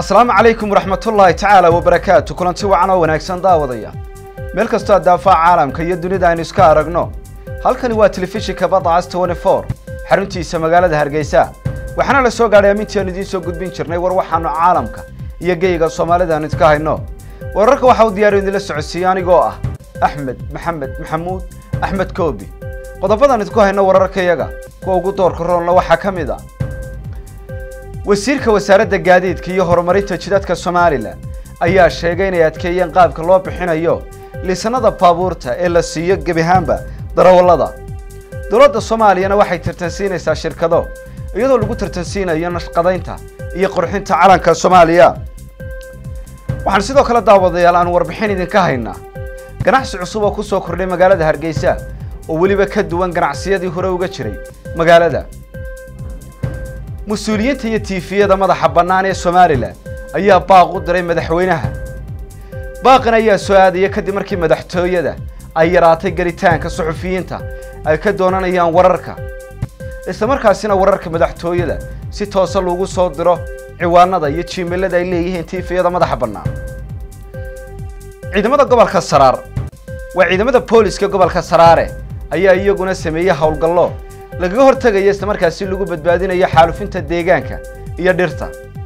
asalaamu calaykum waraxmatullaahi tacaala wabarakaatu kulanti wacan oo wanaagsan daawadaya meel kastoo addaafaha caalamka iyo dunida aynu iska aragno halkani waa telefishinka badacas twenty four xaruntiisa magaalada hargeysa waxaana la soo gaadhay amintii aanu idiin soo gudbin jirnay war waxaanu caalamka iyo geyga soomaalida aanu idka hayno wararka waxa uu diyaariyo idinla socodsiiye anigoo ah axmed maxamed maxamuud axmed koobi qodobadaan idku hayno wararkayaga kuwa ugu doorka roonla waxaa ka mid a wasiirka wasaaradda gaadiidka iyo horumarinta jidadka somalilan ayaa sheegay inay adkeeyeen qaabka loo bixinayo liisanada baabuurta ee la siiyo gebi ahaanba darawallada dowladda soomaaliyana waxay tartansiinaysaa shirkado iyadoo lagu tartansiinayo nashqadaynta iyo qurxinta calanka soomaaliya waxaan sidoo kale daawadayaal aan warbixin idinka haynaa ganacsi cusub oo ku soo kordhay magaalada hargeysa oo weliba ka duwan ganacsiyadii hore uga jiray magaalada mas-uuliyiinta iyo tiifiyada madaxa bannaan ee somalilan ayaa baaq u diray madaxweynaha baaqan ayaa soo aadaya kadib markii madaxtooyada ay yaraatay gelitaanka suxufiyiinta ay ka doonanayaan wararka isla markaasina wararka madaxtooyada si toosa lagu soo diro ciwaanada iyo jiimilada ay leeyihiin tiifiyada madaxa bannaan ciidamada gobolka saraar waa ciidamada booliska gobolka saraare ayaa iyaguna sameeyey howlgallo lagaga hortegaya isla markaasi lagu badbaadinayo xaalufinta deegaanka iyo dhirta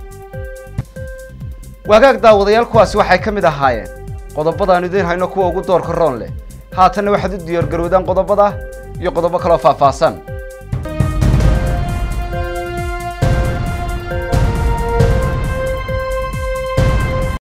waagaag daawadayaal kuwaasi waxay ka mid ahaayeen qodobadaanu idiin hayno kuwa ugu doorka roon leh haatanna waxaad u diyaargarowdaan qodobada iyo qodobo kaloo faahfaahsan